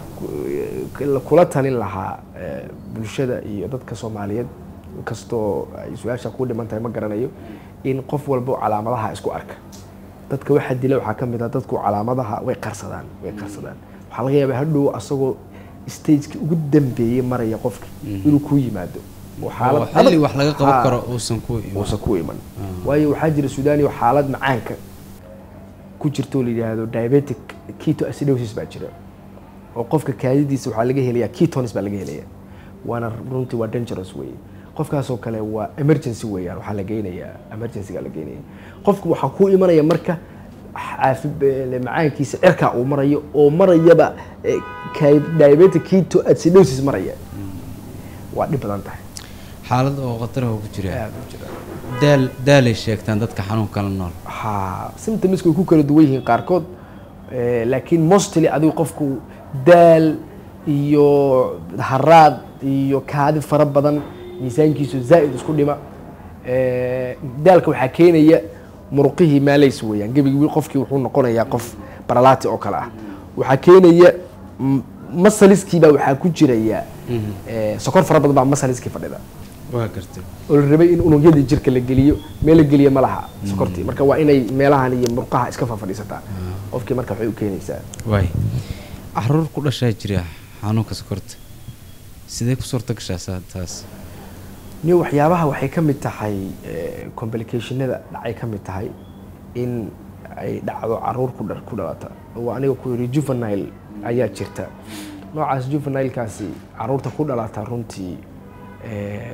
ku- kula talin lahaa eh, bulshada iyo dadka soomaaliyeed kastoo ay su-aasha ku dhiman tahay ma garanayo in qof walba calaamadaha isku arka dadka waxaa dila waxaa ka mid ah dadku calaamadaha way qarsadaan way qarsadaan waxaa laga yaabaa hadhow asagoo stagekii ugu dambeeyey maraya qofki inuu ku yimaado oo oo xilli adag- wax laga qaban Haa. karo uusan ku imaan uusan ku iman waayo waxaa jira suudaniyo xaalad macaanka ku jirto oo la yidhaahdo diabetic ketoacidosis baa jira oo qofka kaadidiisa waxaa laga helayaa ketones baa laga helaya waana runtii waa dangerous wey qofkaasoo kale waa emergency weeyaan waxaa la geynayaa emergencyga la geynaya qofku waxaa ku imanaya marka caafi eh, macaankiisa cirkaa uu marayo oo marayaba eh, ka- diabetic ketoacidosis maraya waa dhib badan tahay xaalad oo khataraha ku jira aad u jira daal daalay sheegtaan dadka xanuunka la nool ha symptoms way ku kala duwan yihiin qaarkood eh, laakiin mostly adigu qofku daal iyo haraad iyo kaadi fara badan miisaankiisu zaa'id isku dhima Eh, daalka waxaa keenaya muruqihii maalays weeyaan gebigii qofkii wuxuu noqonayaa qof baralaati oo kale ah waxaa keenaya m- masaliskiibaa waxaa ku jiraya eh, sokor fara badan baa masaliskii fadhida waa gartay oo la rabay in unugyadii jirka la geliyo meel la geliya ma laha sokortii marka waa inay meelahan iyo murqaha iska fafadhiisataa qofkii marka waxay u keenaysaa waay caruur ku dhashaa jira xanuunka sokorta sidee ku suurta gashaa saa- taas ni waxyaabaha waxay ka mid tahay eh, complicationada dhacay ka mid tahay in ay dhacdo caruur ku dha- ku dhalata oo aniga ku yidhi juvenile ayaa jirta noocaas juvenilekaasi caruurta ku dhalata runtii eh,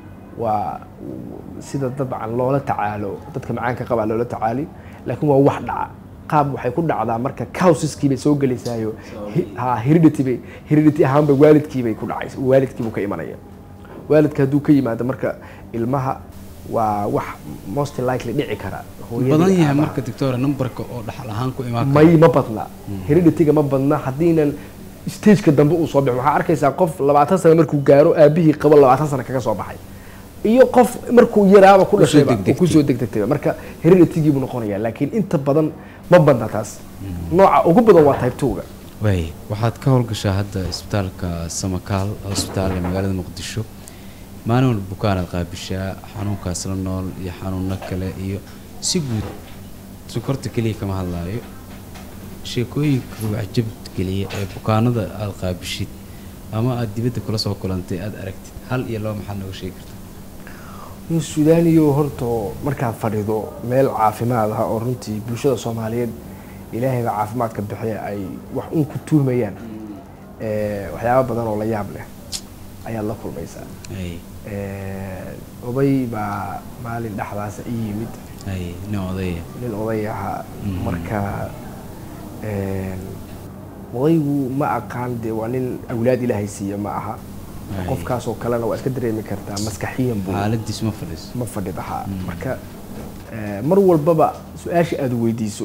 waa sida dabcan loola tacaalo dadka macaanka qabaa loola tacaali laakiin waa wax dhaca qaab waxay ku dhacdaa marka causiskii bay soo gelaysaayo hi- ha heredity bay heredity ahaanba waalidkii bay ku dhacaysa waalidkii buu ka imanaya waalidka hadduu ka yimaado marka ilmaha waa wax most likely dhici kara hooyadii badan yahay aabaha. marka doctora numberka oo dhaxal ahaan ku imaan may ma badna heredityga ma badna haddiinan stageka dambe uu soo bixin waxaa arkaysaa qof labaatan sano markuu gaaro aabihii qabo labaatan sano kaga soo baxay iyo qof markuu yaraaba ku Kusoo dhashayba degdegtay. oo kusoo degdegtayba marka hereditygii buu noqonayaa laakiin inta badan ma badna taas nooca ugu badan waa type two-ga waay waxaad ka howlgashaa hadda isbitaalka samakaal hosbitaal ee magaalada muqdisho maalin walba bukaanaad qaabishaa xanuunkaas la nool iyo xanuuno kale iyo si guud sokorta keliya kama hadlaayo sheekooyinka waxjabd geliya ee bukaanada aada qaabishid ama aada dibadda kula soo kulantay aada aragtid hal iyo laba maxaad nooga sheegi kartaa in suudaaniyo horta markaad fadhido meel caafimaad ah oo runtii bulshada soomaaliyeed ilaahayba caafimaadka bixiya ay wax un ku tuumayaan eh, waxyaabo badan oo la yaab leh ayaad la kulmaysaa ay Eh, oday baa maalin dhexdaasa ii yimid ay nin odaya nin oday ahaa marka eh, odaygu ma aqaan dee waa nin awlaad ilaahay siiya ma aha Ay. qofkaasoo kalena waa iska dareemi kartaa maskaxiyan buu xaaladiis ma fadhiiso ma fadhidahaa marka eh, mar walbaba su-aasha aada weydiiso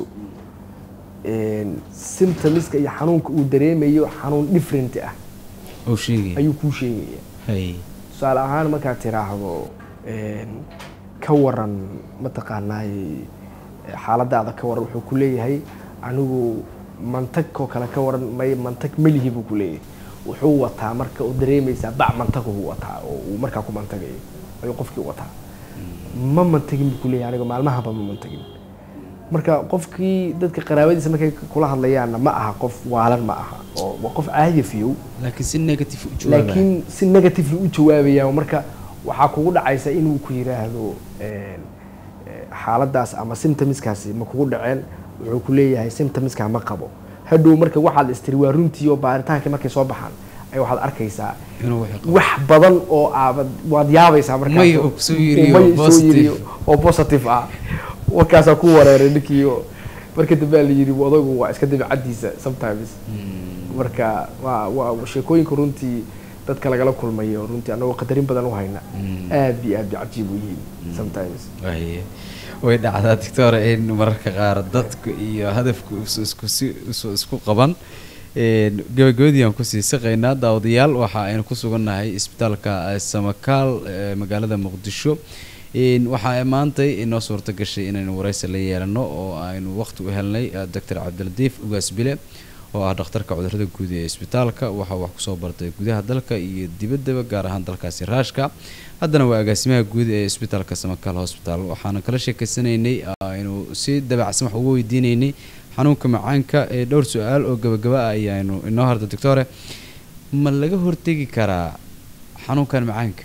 symptomiska iyo xanuunka uu dareemayo xanuun different ah oo sheegaya ayuu kuu sheegaya hay tusaale ahaan markaad tiraahdo ka waran mataqaanaay xaaladaada ka waran wuxuu ku leeyahay anigu mantag oo kale ka waran may mantag melihi buu ku leeyahay wuxuu wataa marka u dareemaysaa bac mantag uu wataa oo uu markaa ku mantagayo ayuu qofkii wataa ma mantagin buu ku leeyahay aniga maalmahaba ma mantagin marka qofkii dadka qaraabadiisa markay kula hadlayaanna ma aha qof waalan ma aha oo waa qof caadi fiyow laakiin si negative u jawaabaya laakiin si negatively u jawaabaya marka waxaa kugu dhacaysa inuu ku yiraahdo een, eh, xaaladaas ama symptomskaasi ma kugu dhaceen wuxuu ku leeyahay symptomska ma qabo hadhow marka waxaad istiri waa runtii oo baaritaanka markay soo baxaan ay waxaad arkaysaa inuu wixii qabo. wax badan oo aabad waad yaabaysaa markaas May uu kusoo yiriyo May uu soo positive. yiriyo oo positive ah warkaasaa ku wareeray ninkii oo marka dambe la yidhi odaygu waa iska dabeecadiisa sometimes marka waa waa sheekooyinka runtii dadka lagala kulmayo runtii anagoo qadarin badan u hayna aad iyo aad bay cajiib u yihiin sometimes Waaye. way dhacdaa doctor in mararka qaar dadku iyo hadafku is- isku si isu- isku qaban Een, gabagabadii aan kusii saqaynaa daawadayaal waxa aynu ku sugannahay isbitaalka eh, samakaal ee magaalada muqdisho Een, waxaa maantay inoo suurta gashay inaynu waraysi la yeelano oo aynu waqti u helnay eh, doctor cabdilatiif ugaas bile oo ah dhakhtarka cudurrada guud ee isbitaalka waxaa wax kusoo bartay gudaha dalka iyo dibaddaba gaar ahaan dalkaasi raashka haddana waa agaasimaha guud ee isbitaalka samakaal hospital waxaana kala sheekeysanaynay aynu si dabacsan wax uga weydiinaynay xanuunka macaanka ee dhowr su-aal oo gabagaba ah ayaanu inoo harda doctore ma laga hortegi karaa xanuunkan macaanka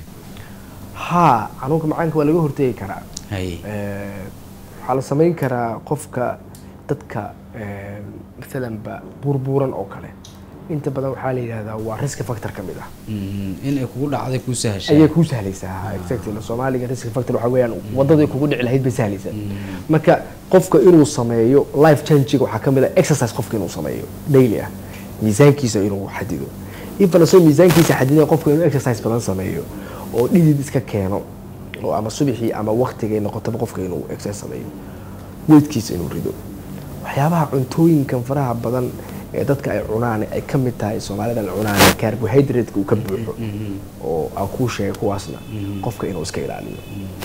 haa xanuunka macaanka waa laga hortegi karaa hay Eh, waxaa la samayn karaa qofka dadka eh, maalanba burburan oo kale inta badan waxaa la yidhahdaa waa risk factor ka mid ah Mhm, in ay kugu dhacday kuu sahashay ayay kuu sahlaysaa exactly soomaaliga risk factor waxaa weeyaan wadadii kugu dhici lahayd bay sahlaysaa marka qofka inuu sameeyo life changiga waxaa ka mid ah exercise qofka inuu sameeyo daily ah miisaankiisa inuu xadido ifan asoo miisaankiisa xadidan qofka inuu exercise badan sameeyo oo dhidid iska keeno oo ama subaxii ama waqtigay noqotaba qofka inuu exercise sameeyo weydkiisa inuu rido waxyaabaha cuntooyinkan faraha badan ee dadka ay cunaan ay ka mid tahay soomaalida la cunaan carbohydrate uu ka buuxo oo aan kuu sheegay kuwaasna qofka inuu iska ilaaliyo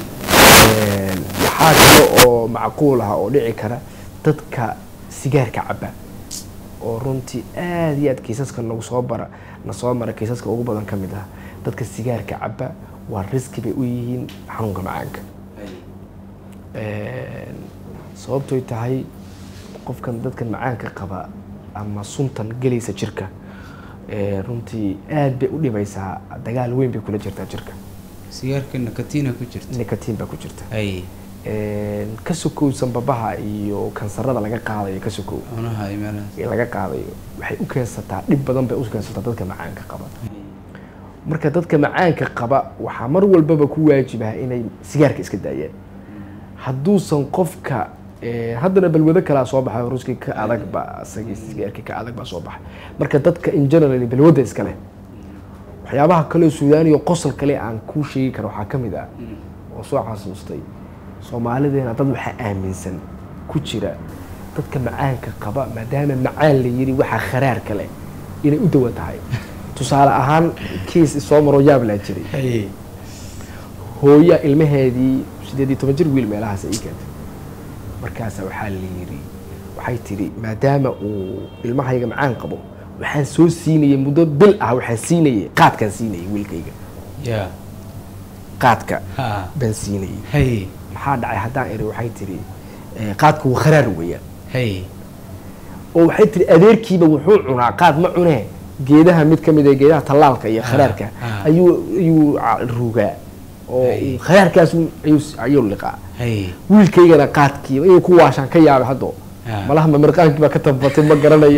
Een, waxaa kale oo macquul ah oo dhici kara dadka sigaarka caba oo runtii aad iyo aad kiisaska nagu soo bara na soo mara kiisaska ugu badan ka mid ah dadka sigaarka caba waa riski bay u yihiin xanuunka macaanka Een, sababtoy tahay qofkan dadkan macaanka qaba ama suntan gelaysa jirka ee, runtii aad bay u dhibaysaa dagaal weyn bay kula jirtaa jirka sigaarka nikotiina ku jirta nicotin baa ku jirta hay Een, ka sokow sanbabaha iyo kansarada laga qaadayo ka sokow cunaha iyo meelahaas ee laga qaadayo waxay u keensataa dhib badan bay u keensataa dadka macaanka qaba marka dadka macaanka qaba waxaa mar walbaba ku waajibaha inay sigaarka iska daayaan hadduusan qofka eh, haddana balwado kalaa soo baxay ruskii ka adag ba isagii sigaarkii ka adag baa soo baxay marka dadka in general balwada iska leh waxyaabaha kaleo suudaaniyo qosol kale aan kuu sheegi karo waxaa ka mid ah oo soo xasuustay soomaalideena dad waxaa aaminsan ku jira dadka macaanka qaba maadaama macaan la yiri waxaa kharaarka leh inay u dawa tahay tusaale ahaan kiis soo maroo yaab laa jiray hay hooya ilmaheedii sideed iyo toban jir wiil meelahaas ii keentay markaasa waxaa la yidhi waxay tidhi maadaama uu ilmahayga macaan qabo waxaan soo siinayay muddo bil ah waxaan siinayay qaadkaan siinayay wiilkayga ya qaadka ha baan siinayay hay maxaa dhacay haddaan iri waxay tidhi eh, qaadku waa kharaar weeyaan hay oo waxay tihi adeerkiiba wuxuu cunaa qaad ma cunee geedaha mid ka mid ah geedaha tallaalka iyo Ah, kharaarka ah. ayuu ayuu ca- ruugaa oo Ay. kharaarkaas ayuu ayuu liqaa hay wiilkaygana qaadkiiba inuu ku waashaan ka yaabay haddo Ah. malaha mamirqaankii baa ka tabatay ma garanaye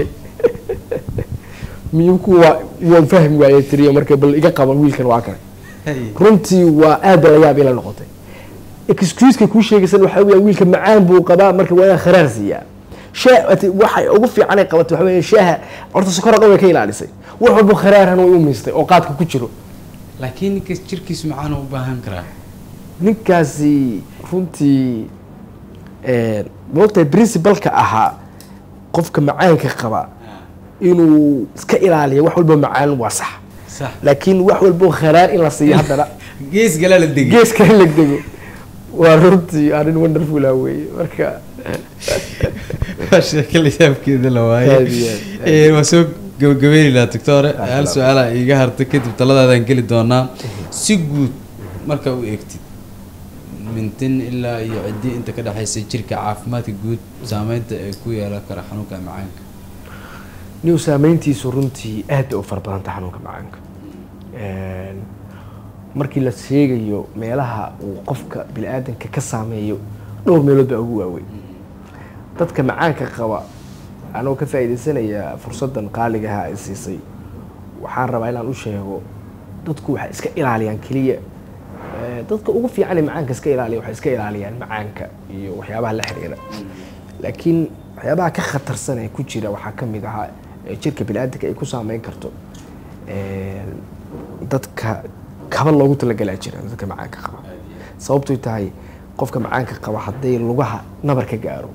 miyuu ku waa waan fahmi waayey tiriyo marka bal iga qaban wiilkan waa kan hay runtii waa aad ba la yaab ila noqotay excuseka kuu sheegaysan waxaa weya wiilka macaan buu qabaa marka waa inaan kharaar siiyaa shaa ati- waxay ugu fiican ay qabatay waxaa weya shaaha horta sokora dhan way ka ilaalisay wax walba kharaarhan way u miistay oo qaadka ku jiro laakiin ninkas jirkiisu macaan u baahan karaa ninkaasi runtii moogtahay principalka ahaa qofka macaanka qaba inuu iska ilaaliyo wax walba macaan waa sax sax laakiin wax walbo kharaar in la siiyo haddana gees galaa la degay geeska in legdego waa runtii arrin wonderful ah weeye marka waa sheeko la yaabkeeda la Aad iyo waaye aad. Eh, waa soo gabagabeynay lahaa doctore Ah, hal salaam. su-aala iiga hartay kadib taladaadaan geli doonaa si guud marka u eegtid mintin ilaa iyo ciddi inta ka dhexaysa jirka caafimaadka guud saameynta ay ku yeelan kara xanuunka macaanka niw saameyntiisu runtii aad bay u fara badanta xanuunka macaanka Een, markii la sheegayo meelaha uu qofka bini-aadanka ka saameeyo dhowr meelood baa ugu waaweyn dadka macaanka qaba anoo ka faa'iidaysanaya fursaddan qaaligaha ay siisay waxaan rabaa inaan u sheego dadku waxay iska ilaaliyaan keliya Eh, dadka ugu fiican ee macaanka iska ilaaliya waxay iska ilaaliyaan macaanka iyo waxyaabaha la xiriira laakiin waxyaabaha ka khatarsan ee ku jira waxaa ka mid ahaa ee jirka bini'aadanka ay ku saameyn karto eh, dadka kaba loogu talagalaa jira dadka macaanka qaba sababtoy tahay qofka macaanka qaba hadday lugaha nabar ka gaaro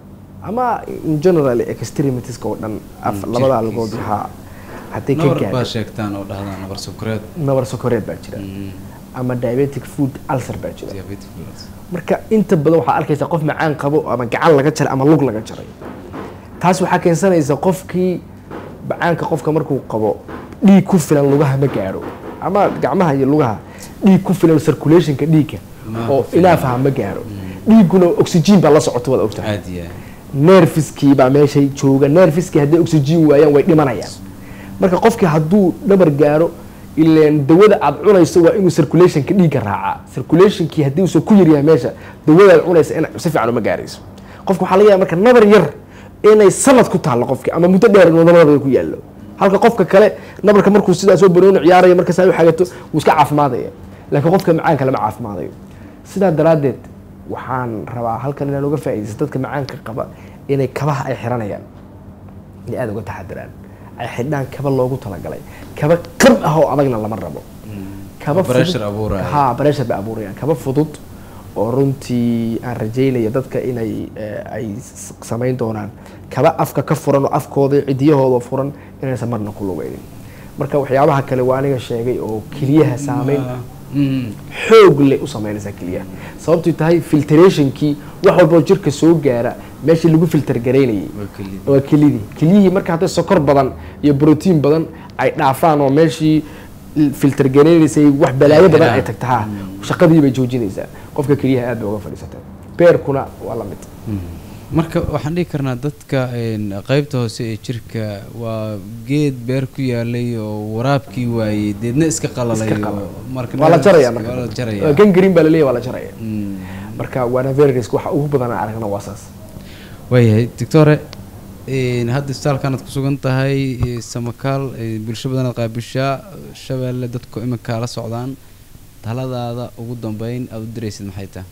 ama in general extremitiska oo dhan af- labadaa lugood ha hadday ka nabar baa gaaro sheegtaan oo dhahdaan nabar sokoreed nabar sokoreed baa jira Mm, ama diabetic food ulcer baa jira diabetic blood. marka inta badan waxaa arkaysa qof macaan qabo ama gacan laga jaray ama lug laga jaray taas waxaa keensanaysa qofkii macaanka qofka markuu qabo dhiig ku filan lugaha ma gaaro ama gacmaha iyo lugaha dhiig ku filan circulationka dhiigga Ma oo ku filan. ilaafaha ma gaaro dhiigguna oxygen baa la socota waad ogtahay caadi ah nerfiskii baa meeshay jooga nerfiskii hadday oxygen waayaan way dhimanayaan marka qofkii hadduu dhabar gaaro ileen dawada aad cunayso waa inuu circulationka dhiigga raacaa circulationkii haddii uusan ku yaryahay meesha dawada aad cunaysa in si fiican uma gaarayso qofka waxaa laga yaaba marka nabar yar inay sanad ku taallo qofki ama muddo dheer in wadamada ku yaallo halka qofka kale nabarka markuu sidaa soo barooni ciyaaraya markaas ay u xagato wuu iska caafimaadaya laakiin qofka macaanka lama caafimaadayo sidaa daraaddeed waxaan rabaa halkan inaan uga faa'iidaysto dadka macaanka qaba inay kabaha ay xiranayaan inay aada uga taxadiraan ay xidhaan kaba loogu talagalay kaba qab ah oo adagna lama rabo kaba Oo pressure abuuraya. ha pressure bay abuurayaan kaba fudud oo runtii aan rajaynaya dadka inay eh, ay s- samayn doonaan kaba afka ka furan oo afkooda iyo cidiyahooda furan inaysan marna ku lugaynin marka waxyaabaha kale waa aniga sheegay oo keliyaha saameyn Mm, xoog leh u sameynaysaa keliyaha sababtay tahay filtrationkii wax walboo jirka soo gaara meeshii lagu filter garaynayay waa kelid waa kelidii keliyihii marka hadday sokor badan iyo brotiin badan ay dhaafaan oo meeshii filter garaynaysay wax balaayo badan ay tagta ha shaqadii bay joojinaysaa qofka keliyaha aad bay uga fadhiisata beerkuna waa la mid marka waxaan dhihi karnaa dadka een, qaybta hoose ee jirka waa geed beer ku yaalay oo waraabkii waayey deedna iska qalalay Iska oo qalal. marka waa la jaraya waa la marka jaraya gan green baa laleeyahy waa la jaraya Mm. marka waana very risk waxa ugu badan aan aragna waa saas waayahay doctore een, hadda isbitaalkan aad ku sugan tahay ee, samakaal ee, bulsho badan aad qaabishaa shabeelle dadku iminka la socdaan taladaada ugu dambeyn aad u diraysid maxay tahay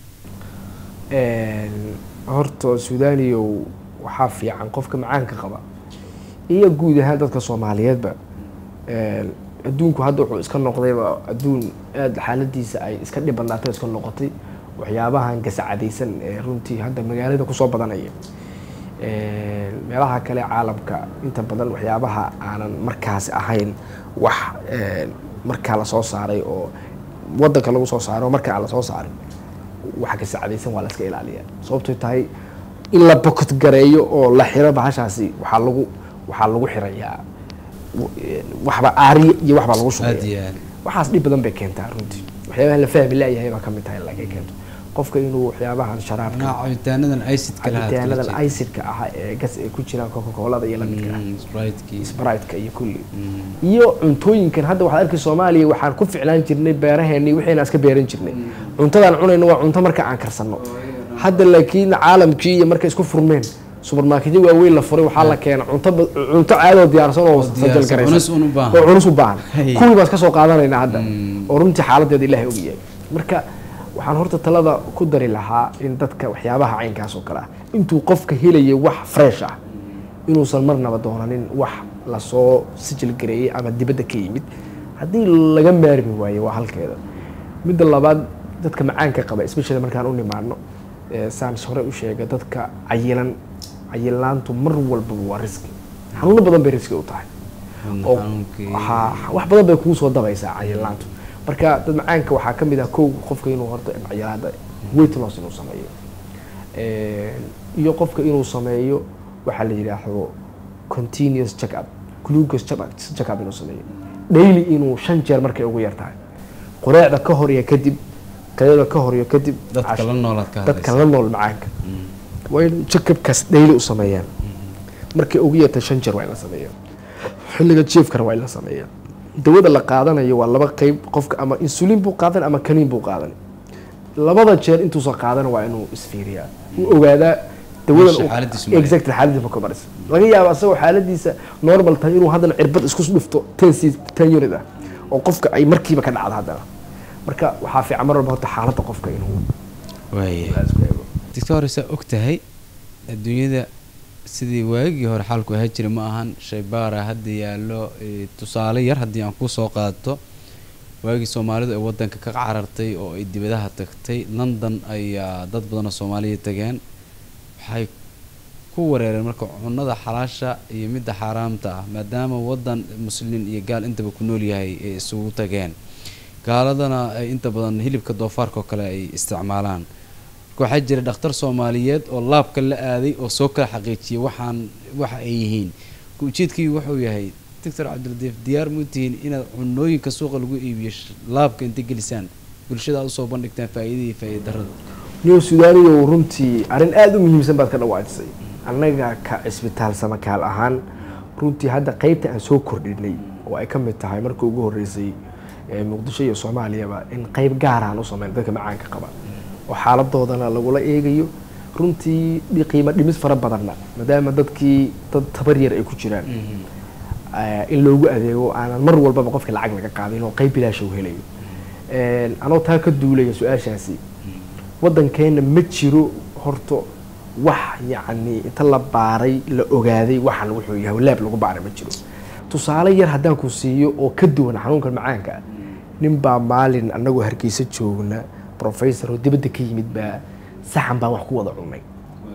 Een, horta suudaniyow waxaa fiican qofka macaanka qaba iyo guud ahaan dadka soomaaliyeedba een, adduunku hadda wuxuu iska noqdayba adduun aada xaaladiisa ay iska dhib badnaatay iska noqotay waxyaabahan gasacadaysan ee runtii hadda magaalada kusoo badanaya Een, meelaha kale caalamka inta badan waxyaabaha aanan markaas ahayn wax een, markaa lasoo saaray oo wadanka lagu soo saaro marka aan lasoo saarin waxa ka sacadaysan waa la iska ilaaliyaa sababtoo tahay in la bokot gareeyo oo la xiro bahashaasi waxaa lagu waxaa lagu xirayaa w- waxba aariye iyo waxbaa lagu aad shubaya iyo aad waxaas dhib badan bay keentaa runtii waxyaabaha la fahmi laayahay baa kamid tahay lagay keento qofka inuu waxyaabahan sharaabka Macnaha cabitaanadan icidka lahaa cabitaanadan icidka ah ee gas ay ku jiraan coca colada iyo lamidka ah sprite-kii sprite-ka iyo kulli iyo cuntooyinkan hadda waxaad arkay soomaaliya waxaan ku ficlaan jirnay beeraheenii wixiina iska beeran jirnay cuntadaan cunayno waa cunto marka aan karsanno hadda laakiin caalamkii iyo markay isku furmeen supermarketyo waaweyn la furay waxaa la keena cunto ba- cunto caadoo diyaarsan oo diyaarsan, sajal cunus un u garaysan baahan. oo cunus u baahan Hey. kuwii baan iska soo qaadanaynaa hadda oo runtii xaaladeeda ilaahay ogyahay marka waxaan horta talada ku dari lahaa in dadka waxyaabaha caynkaas oo kale ah intuu qofka helaya wax fresh ah inuusan marnaba doonanin wax lasoo sijil gareeyey ama dibadda ka yimid haddii laga maarmi waayo waa halkeeda midda labaad dadka macaanka qaba especially markaan u nimaano eh, saan hore u sheegay dadka cayilan cayilaantu mar walbaba waa riski xanuuno badan bay riski u tahay oo xanuunkii ha- wax badan bay kugu soo dabaysaa cayilaantu marka dad macaanka waxaa ka mid ah kow qofka inuu horta cayilaada weight loss inuu sameeyo Een, iyo qofka inuu sameeyo waxaa la yidhaahdo continuous check up glucose check up- check up inuu sameeyo daily inuu shan jeer markay ugu yar tahay qureecda ka hor iyo kadib qadada ka hor iyo kadib dadka cash- la noolaad ka dadka hadlaysa la nool macaanka waa in check upkaas daily u sameeyaan markay ugu yartay shan jeer waa in la sameeyo xilliga jiefkana waa in la sameeya dawada la qaadanayo waa laba qeyb qofka ama insulin buu qaadan ama kaniin buu qaadan labada jeer intuusan qaadan waa inuu isfiiriyaa uu ogaadaa dawadan Meesha uu- xaaladiisu maraya. exactly xaaladiisa markuu maraysa laga yaabo asagoo xaaladiisa normal tahay inuu haddana cirbad isku dhifto ten c ten unit ah oo qofka ay markiiba ka dhacdo haddana marka waxaa fiican mar walba horta xaaladda qofka inuu waaya isku eego doctor saa og tahay adduunyada sidii waagii hore xaalku ahaa jiray ma ahan shaybaara hadda yaallo eh, tusaale yar haddii aan kusoo qaato waagii soomaalidu ay wadanka ka carartay oo ay dibadaha tagtay london ayaa dad badan oo soomaaliya tageen waxay ku wareereen marka cunada xalaasha iyo midda xaaraamta ah maadaama wadan muslin iyo gaal intaba ku nool yahay ay isugu tageen gaaladana ay inta badan hilibka doofaarka oo kale ay isticmaalaan marka waxaa jira dhakhtar soomaaliyeed oo laabka la aaday oo soo kala xaqiijiyay waxaan waxa ay yihiin marka ujeedkii wuxuu yahay doctor cabdiladiif diyaar mu tihiin inaad cunooyinka suuqa lagu iibiyo sh- laabka inta gelisaan bulshada aad usoo bandhigtaan faa'iidada iyo faa'iida darrada new sudaaniyo runtii arrin aada u muhiimsan baad ka dhawaajisay annaga ka cisbitaal samakaal ahaan runtii hadda qeybta aan soo kordhinay oo ay ka mid tahay markii ugu horreysay ee muqdisho iyo soomaaliyaba in qeyb gaaraan u sameyn dadka macaanka qaba oo xaaladoodana lagula eegayo runtii dhi- qiimo dhimis fara badanna maadaama dadkii dad tabar yar ay ku jiraan eh, in loogu adeego aanan mar walbaba qofka lacag laga qaadin oo qeyb bilaasha u helayo Een, anoo taa ka duulaya su-aashaasi waddankeena ma jiro horta wax yacni inta la baaray la ogaaday waxan wuxuu yahay laab lagu baaray ma jiro tusaale yar haddaan ku siiyo oo ka duwan xanuunkan macaanka ah nin baa maalin annagoo hargeysa joogna professor oo dibadda ka yimid baa saxan baan wax ku wada cunay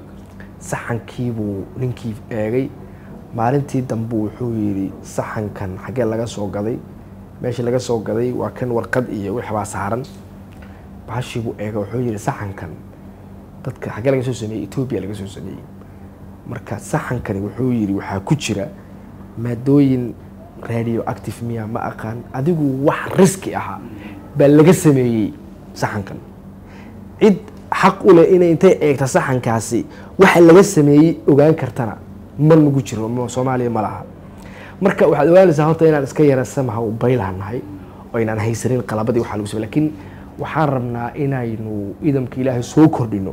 saxankiibuu ninkii eegay maalintii dambe wuxuu yidhi saxankan xaggee laga soo gaday meesha laga soo gaday waa kan warqad iyo wix baa saaran bahashii buu eega wuxuu yidhi saxankan dadka xaggee laga soo sameeyey etoobiya laga soo sameeyey marka saxankani wuxuu yidhi waxaa ku jira maadooyin radio active miya ma aqaan adigu wax riski ahaa baa laga sameeyey saxankan cid xaq u leh inay intay eegta saxankaasi waxa laga sameeyey ogaan kartana ma nagu jiro ma- soomaaliya ma laha marka waxaad ogaanaysaa horta inaan iska yara samaha baylaha nahay oo inaan haysanin qalabadii waxaa lagu samey lakiin waxaan rabnaa inaynu idamka ilaahay soo kordhino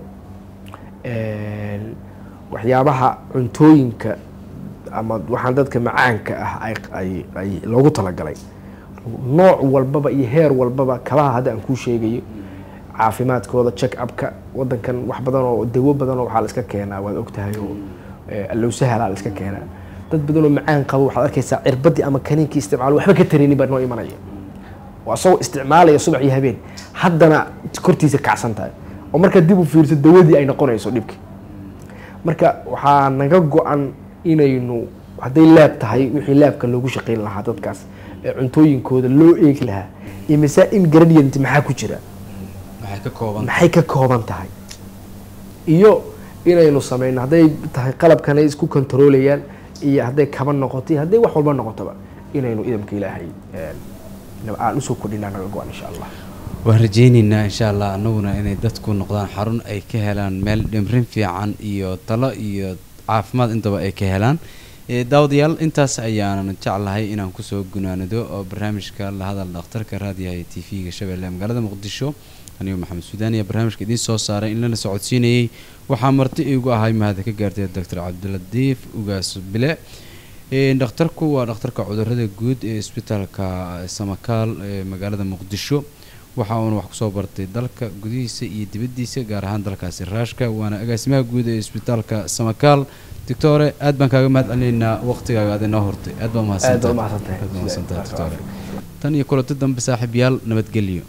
Een, waxyaabaha cuntooyinka ama waxaan dadka macaanka ah ay, ay, ay loogu talagalay nooc walbaba iyo heer walbaba kabaha hadda aan kuu sheegayo caafimaadkooda check upka wadankan wax badan oo dawo badan oo waxaa la iska keenaa waad ogtahay oo eh, allowsahala la iska keenaa dad badan oo macaan qabo waxaad arkaysaa cirbadii ama kaniinkii isticmaalo waxba ka taraynin baa noo imanaya oo asagoo isticmaalaya subax iyo habeen haddana kortiisa kacsan tahay oo markaa dib u fiirso dawadii ay noqonayso dhibki marka waxaa naga go-an inaynu hadday laab tahay wixii laabka loogu shaqayn lahaa dadkaas ee cuntooyinkooda loo eegi lahaa imise ingredient maxaa ku jira waxay ka kooban maxay ka kooban tahay iyo inaynu sameyno hadday tahay qalabkan ay isku kontroolayaan iyo hadday kaba noqoto iyo hadday wax walba noqotoba inaynu idamka ilaahay een, aan usoo kordhinaa naga go-an insha allah waan rajaynaynaa insha allah anaguna inay dadku noqdaan xarun ay ka helaan meel dhimrin fiican iyo talo iyo caafimaad intaba ay ka helaan Eh, daawadayaal intaas ayaanan jeclahay inaan kusoo gunaanado oo barnaamijka la hadal dhakhtarka raadiyaha ee t v-ga shabeelle ee magaalada muqdisho anigo maxamed suudaan ayaa barnaamijka idiin soo saaray in lana socodsiinayey waxaa marti igu ahay mahada ka gaartay doctor cabdiladiif ugaas bile Eh, dhakhtarku waa dhakhtarka cudurada guud ee isbitaalka samakaal ee magaalada muqdisho waxa uuna wax kusoo bartay dalka gudihiisa iyo dibaddiisa gaar ahaan dalkaasi raashka waana agaasimaha guud ee isbitaalka samakaal doctore aad baan kaaga mahad celinaynaa waqtigaaga aad inoo hortay aad baa Aad baa umahadsantahay umahadsantahay. aad baa umahadsantahay Sidaa- doctore tan iyo kulanti dambe saaxiibayaal nabadgelyo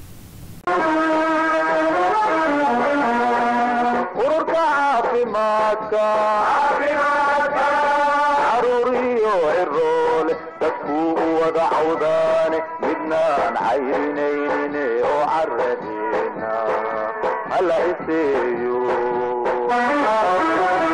ururka caafimaadka caruuriyo ciroole dadkuu u wada cawdaane midnaan cayrinaynin oo caradeena hala iseeyo